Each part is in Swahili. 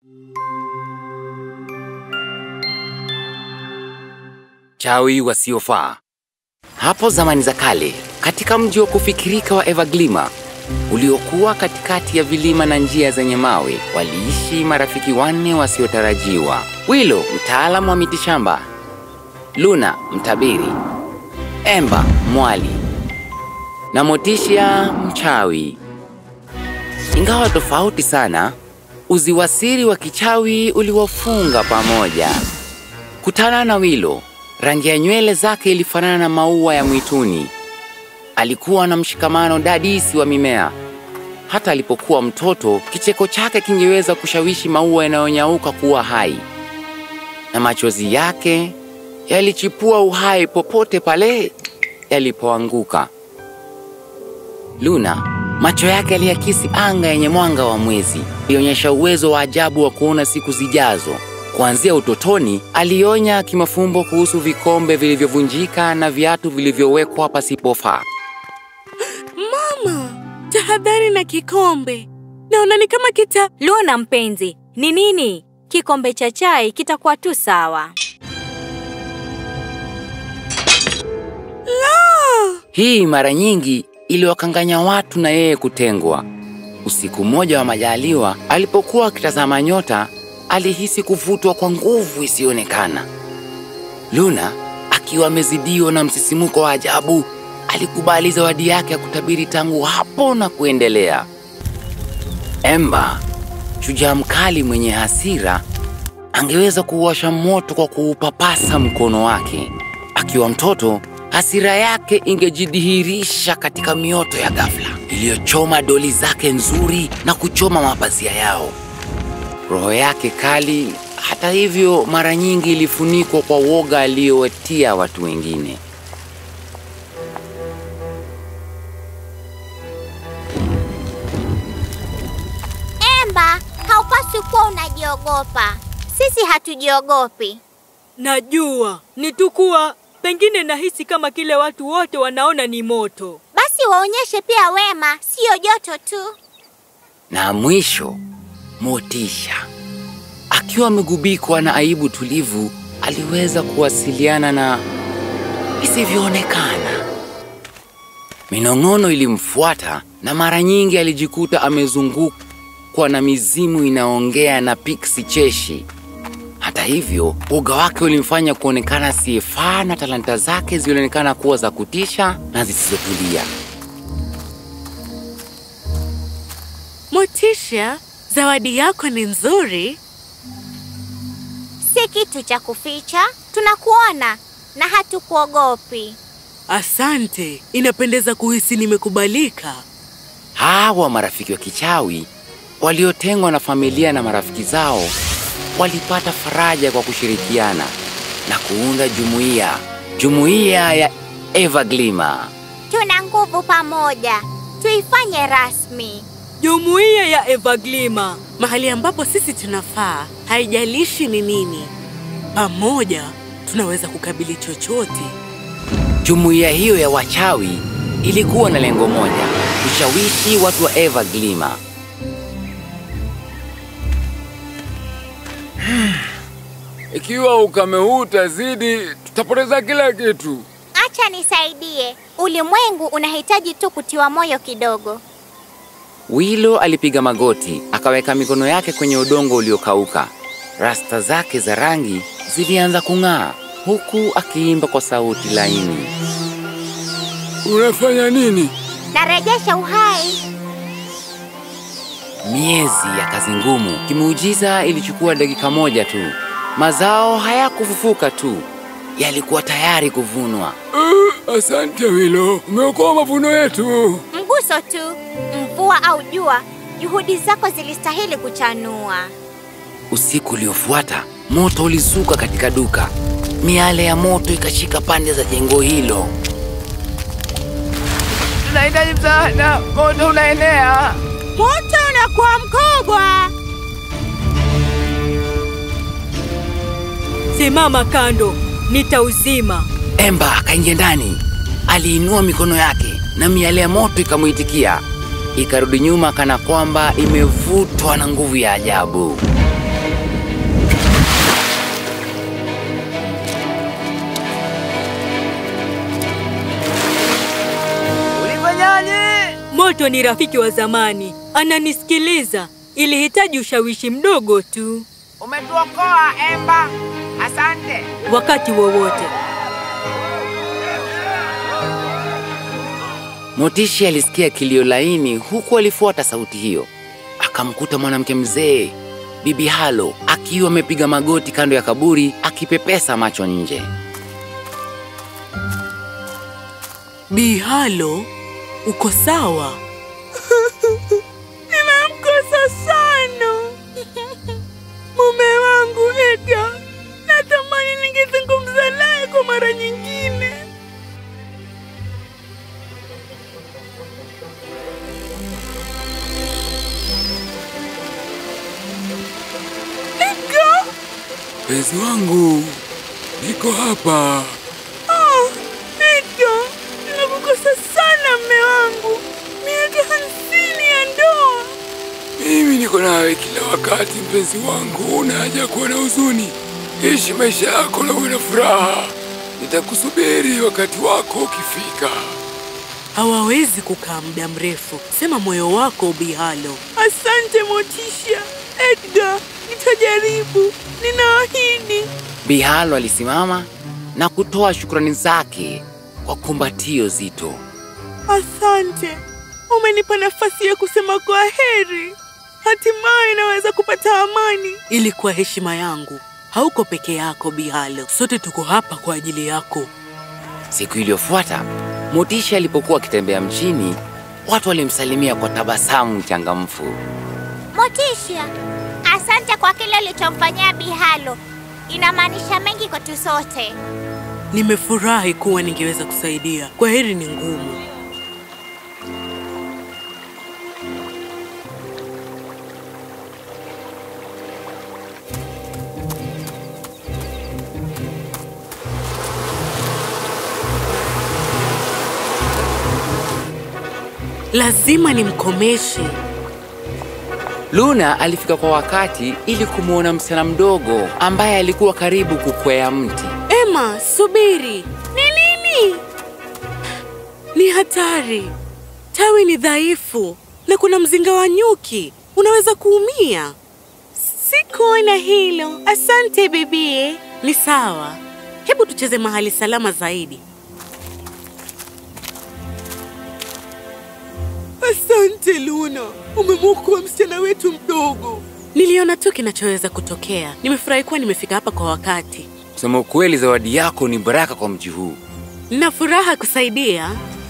Chawi wasiofaa. Hapo zamani za kale, katika mji wa kufikirika wa Everglima uliokuwa katikati ya vilima na njia zenye mawe, waliishi marafiki wanne wasiotarajiwa: Wilo, mtaalamu wa mitishamba; Luna, mtabiri; Emba, mwali; na Motisha, mchawi. Ingawa tofauti sana, uziwasiri wa kichawi uliwafunga pamoja. Kutana na Wilo, rangi ya nywele zake ilifanana na maua ya mwituni. Alikuwa na mshikamano dadisi wa mimea. Hata alipokuwa mtoto, kicheko chake kingeweza kushawishi maua yanayonyauka kuwa hai, na machozi yake yalichipua uhai popote pale yalipoanguka. Luna, macho yake yaliakisi anga yenye mwanga wa mwezi, ilionyesha uwezo wa ajabu wa kuona siku zijazo. Kuanzia utotoni, alionya kimafumbo kuhusu vikombe vilivyovunjika na viatu vilivyowekwa pasipofaa. Mama, tahadhari na kikombe. Naona ni kama kita... Luna mpenzi, ni nini? Kikombe cha chai kitakuwa tu sawa. Hii mara nyingi iliwakanganya watu na yeye kutengwa. Usiku mmoja wa majaliwa, alipokuwa akitazama nyota, alihisi kuvutwa kwa nguvu isiyoonekana. Luna, akiwa amezidiwa na msisimuko wa ajabu, alikubali zawadi yake ya kutabiri tangu hapo na kuendelea. Emba, shujaa mkali mwenye hasira, angeweza kuwasha moto kwa kuupapasa mkono wake. Akiwa mtoto, hasira yake ingejidhihirisha katika mioto ya ghafla iliyochoma doli zake nzuri na kuchoma mapazia yao. Roho yake kali, hata hivyo, mara nyingi ilifunikwa kwa woga aliyowatia watu wengine. Emba, haupaswi kuwa unajiogopa. Sisi hatujiogopi. Najua ni tu kuwa pengine nahisi kama kile watu wote wanaona ni moto. Basi waonyeshe pia wema, siyo joto tu. Na mwisho, Motisha, akiwa amegubikwa na aibu tulivu, aliweza kuwasiliana na isivyoonekana. Minong'ono ilimfuata na mara nyingi alijikuta amezungukwa na mizimu inaongea na piksi cheshi. Hata hivyo, uga wake ulimfanya kuonekana asiyefaa na talanta zake zilionekana kuwa za kutisha na zisizotulia. Motisha, zawadi yako ni nzuri. Si kitu cha kuficha, tunakuona na hatukuogopi. Asante, inapendeza kuhisi nimekubalika. Hawa marafiki wa kichawi waliotengwa na familia na marafiki zao walipata faraja kwa kushirikiana na kuunda jumuiya, jumuiya ya Everglima. Tuna nguvu pamoja, tuifanye rasmi. Jumuiya ya Everglima, mahali ambapo sisi tunafaa, haijalishi ni nini. Pamoja tunaweza kukabili chochote. Jumuiya hiyo ya wachawi ilikuwa na lengo moja, kushawishi watu wa Everglima. Ikiwa ukame huu utazidi, tutapoteza kila kitu. Acha nisaidie. Ulimwengu unahitaji tu kutiwa moyo kidogo. Wilo alipiga magoti, akaweka mikono yake kwenye udongo uliokauka. Rasta zake za rangi zilianza kung'aa, huku akiimba kwa sauti laini. Unafanya nini? Narejesha uhai. Miezi ya kazi ngumu, kimuujiza ilichukua dakika moja tu. Mazao hayakufufuka tu, yalikuwa tayari kuvunwa. Uh, asante Wilo, umeokoa mavuno yetu. Mguso tu, mvua au jua, juhudi zako zilistahili kuchanua. Usiku uliofuata, moto ulizuka katika duka. Miale ya moto ikashika pande za jengo hilo. Tunahitaji msaada, moto unaenea. Moto unakuwa mkubwa. Simama kando, nitauzima. Emba akaingia ndani, aliinua mikono yake na miale ya moto ikamwitikia, ikarudi nyuma kana kwamba imevutwa na nguvu ya ajabu. Moto ni rafiki wa zamani, ananisikiliza. Ilihitaji ushawishi mdogo tu. Umetuokoa Emba, asante. Wakati wowote. Motishi alisikia kilio laini huku alifuata sauti hiyo. Akamkuta mwanamke mzee, Bibi Halo, akiwa amepiga magoti kando ya kaburi akipepesa macho nje. Bihalo, uko sawa? Nimemkosa sana mume wangu Edgar. Natamani ningezungumza naye kwa mara nyingine. Edgar, Mpenzi wangu, niko hapa. oh, Edgar, nakukosa sana mme wangu. Miaka hamsini ya ndoa. Mimi niko nawe kila wakati, mpenzi wangu. Una haja kuwa na huzuni. Ishi maisha yako na uwe na furaha. Nitakusubiri wakati wako ukifika. hawawezi kukaa muda mrefu. Sema moyo wako Bihalo. Asante Motisha. Edgar, nitajaribu, ninaahidi. Bihalo alisimama na kutoa shukrani zake kwa kumbatio zito. Asante, umenipa nafasi ya kusema kwa heri. Hatimaye naweza kupata amani. Ilikuwa heshima yangu. Hauko peke yako Bihalo, sote tuko hapa kwa ajili yako. Siku iliyofuata, Motisha alipokuwa akitembea mjini, watu walimsalimia kwa tabasamu changamfu. Motisha, asante kwa kile ulichomfanyia Bihalo. Inamaanisha mengi kwetu sote. Nimefurahi kuwa ningeweza kusaidia. Kwa heri ni ngumu. Lazima nimkomeshe. Luna alifika kwa wakati ili kumwona msichana mdogo ambaye alikuwa karibu kukwea mti. Emma, subiri. Ni nini? Ni hatari. Tawi ni dhaifu na kuna mzinga wa nyuki. Unaweza kuumia. Sikuona hilo. Asante bibie. Ni sawa. Hebu tucheze mahali salama zaidi. Asante Luna, umemwokoa msichana wetu mdogo. Niliona tu kinachoweza kutokea. Nimefurahi kuwa nimefika hapa kwa wakati. Kusema ukweli, zawadi yako ni baraka kwa mji huu, Nina furaha kusaidia.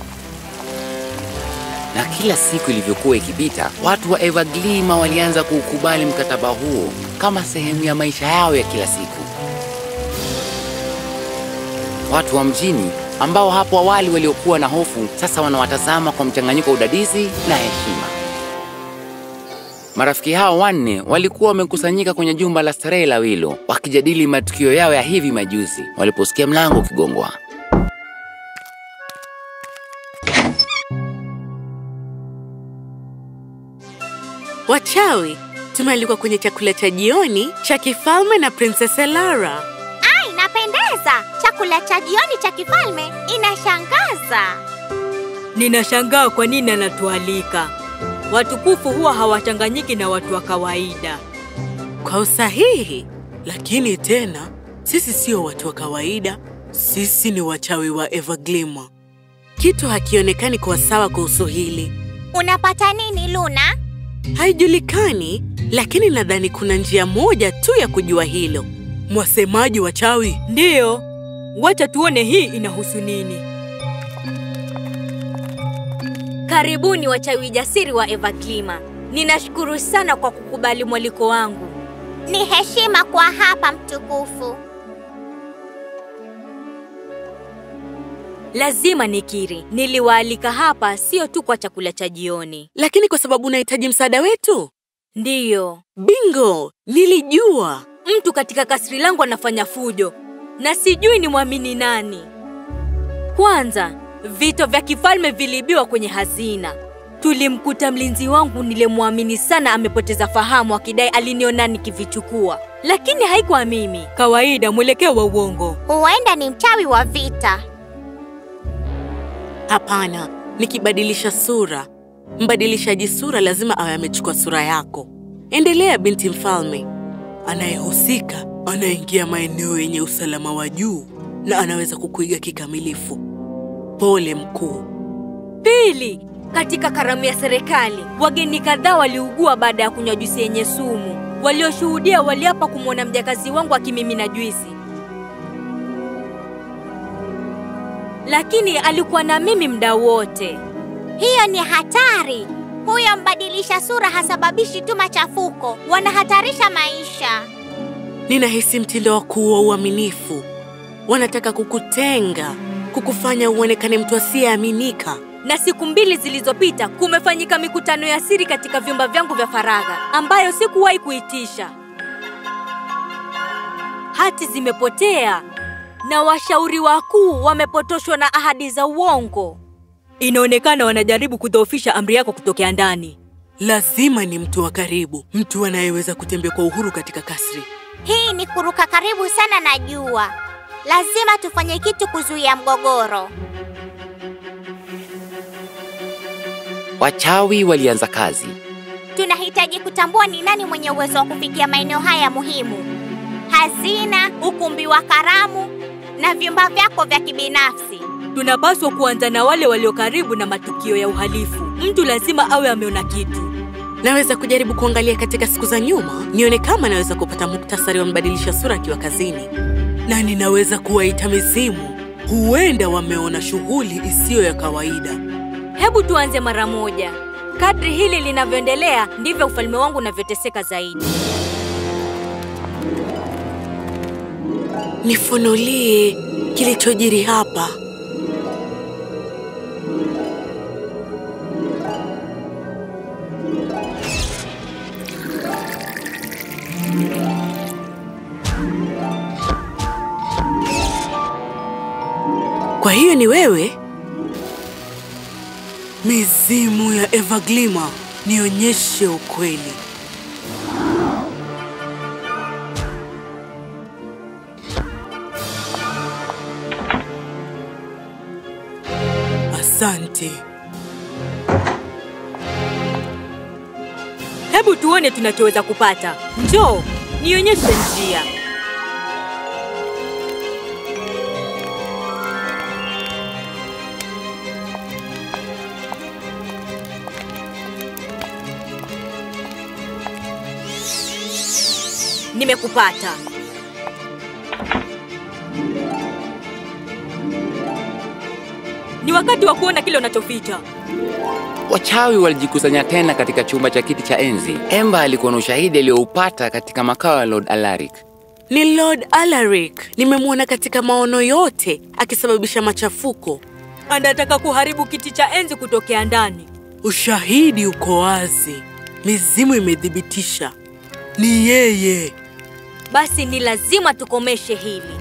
na kila siku ilivyokuwa ikipita, watu wa Everglima walianza kuukubali mkataba huo kama sehemu ya maisha yao ya kila siku. Watu wa mjini ambao hapo awali waliokuwa na hofu sasa wanawatazama kwa mchanganyiko wa udadisi na heshima. Marafiki hao wanne walikuwa wamekusanyika kwenye jumba la starehe la Wilo wakijadili matukio yao ya hivi majuzi waliposikia mlango ukigongwa. Wachawi, tumealikwa kwenye chakula cha jioni cha kifalme na Princess Elara. Ai, inapendeza. Chakula cha jioni cha kifalme inashangaza. Ninashangaa kwa nini anatualika. Watukufu huwa hawachanganyiki na watu wa kawaida. Kwa usahihi, lakini tena sisi sio watu wa kawaida, sisi ni wachawi wa Everglima. Kitu hakionekani kuwa sawa kuhusu hili. Unapata nini Luna? Haijulikani, lakini nadhani kuna njia moja tu ya kujua hilo. Mwasemaji wachawi, Ndiyo, wacha tuone hii inahusu nini. Karibuni wachawi jasiri wa Everglima. Ninashukuru sana kwa kukubali mwaliko wangu. Ni heshima kwa hapa mtukufu. Lazima nikiri, niliwaalika hapa sio tu kwa chakula cha jioni. lakini kwa sababu unahitaji msaada wetu. Ndiyo, Bingo, nilijua. mtu katika kasri langu anafanya fujo na sijui ni mwamini nani. Kwanza, vito vya kifalme viliibiwa kwenye hazina. Tulimkuta mlinzi wangu nilemwamini sana amepoteza fahamu akidai aliniona nikivichukua, lakini haikuwa mimi. Kawaida, mwelekeo wa uongo. Huenda ni mchawi wa vita. Hapana, nikibadilisha sura Mbadilishaji sura lazima awe amechukua sura yako. Endelea, binti mfalme. Anayehusika anaingia maeneo yenye usalama wa juu na anaweza kukuiga kikamilifu. Pole mkuu. Pili, katika karamu ya serikali, wageni kadhaa waliugua baada ya kunywa juisi yenye sumu. Walioshuhudia waliapa kumwona mjakazi wangu akimimina juisi, lakini alikuwa na mimi muda wote. Hiyo ni hatari. Huyo mbadilisha sura hasababishi tu machafuko, wanahatarisha maisha. Ninahisi mtindo wa kuwa uaminifu. Wanataka kukutenga, kukufanya uonekane mtu asiyeaminika. Na siku mbili zilizopita kumefanyika mikutano ya siri katika vyumba vyangu vya faragha ambayo sikuwahi kuitisha. Hati zimepotea na washauri wakuu wamepotoshwa na ahadi za uongo. Inaonekana wanajaribu kudhoofisha amri yako kutokea ndani. Lazima ni mtu wa karibu, mtu anayeweza kutembea kwa uhuru katika kasri. Hii ni kuruka karibu sana na jua. Lazima tufanye kitu kuzuia mgogoro. Wachawi walianza kazi. Tunahitaji kutambua ni nani mwenye uwezo wa kufikia maeneo haya muhimu: hazina, ukumbi wa karamu na vyumba vyako vya kibinafsi. Tunapaswa kuanza na wale walio karibu na matukio ya uhalifu. Mtu lazima awe ameona kitu. Naweza kujaribu kuangalia katika siku za nyuma, nione kama naweza kupata muktasari wa mbadilisha sura akiwa kazini, na ninaweza kuwaita mizimu. Huenda wameona shughuli isiyo ya kawaida. Hebu tuanze mara moja. Kadri hili linavyoendelea, ndivyo ufalme wangu unavyoteseka zaidi. Nifunulie kilichojiri hapa. Kwa hiyo ni wewe? Mizimu ya Everglima, nionyeshe ukweli. Asante. Hebu tuone tunachoweza kupata. Njoo, nionyeshe njia. Nimekupata. Ni wakati wa kuona kile unachoficha. Wachawi walijikusanya tena katika chumba cha kiti cha enzi. Emba alikuwa na ushahidi aliyoupata katika makao ya Lord Alaric. Ni Lord Alaric. Nimemwona katika maono yote akisababisha machafuko. Anataka kuharibu kiti cha enzi kutokea ndani. Ushahidi uko wazi, mizimu imethibitisha ni yeye. Basi ni lazima tukomeshe hili.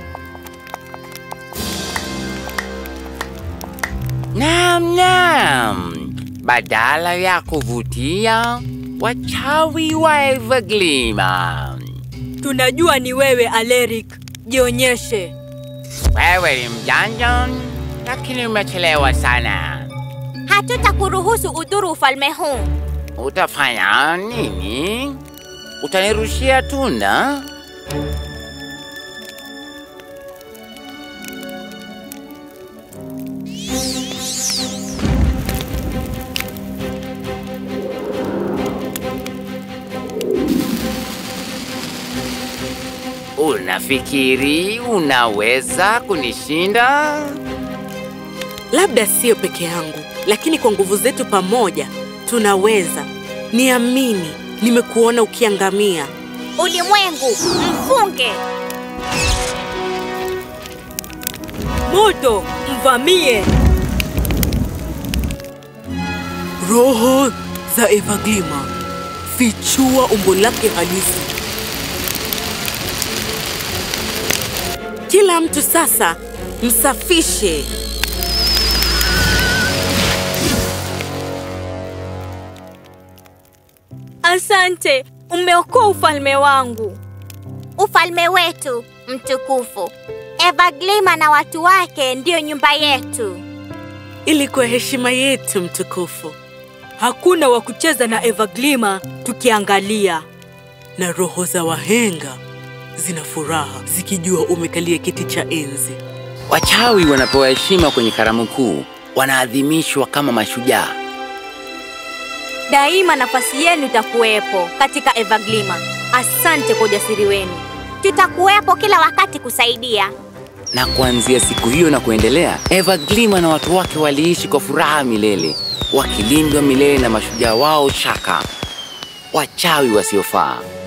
Naam, naam. Badala ya kuvutia wachawi wa Everglima. Tunajua ni wewe Aleric. Jionyeshe. Wewe ni mjanja, lakini umechelewa sana. Hatutakuruhusu udhuru ufalme huu. Utafanya nini? Utanirushia tunda? Unafikiri unaweza kunishinda? Labda sio peke yangu, lakini kwa nguvu zetu pamoja tunaweza. Niamini, nimekuona ukiangamia. Ulimwengu, mfunge! Moto, mvamie. Roho za Everglima, fichua umbo lake halisi. Kila mtu sasa msafishe. Asante, umeokoa ufalme wangu. Ufalme wetu mtukufu. Everglima na watu wake ndiyo nyumba yetu. Ilikuwa heshima yetu mtukufu. Hakuna wa kucheza na Everglima tukiangalia. Na roho za wahenga zina furaha zikijua umekalia kiti cha enzi. Wachawi wanapewa heshima kwenye karamu kuu, wanaadhimishwa kama mashujaa. Daima nafasi yenu itakuwepo katika Everglima. Asante kwa ujasiri wenu. Tutakuwepo kila wakati kusaidia. Na kuanzia siku hiyo na kuendelea, Everglima na watu wake waliishi kwa furaha milele, wakilindwa milele na mashujaa wao Shaka, wachawi wasiofaa.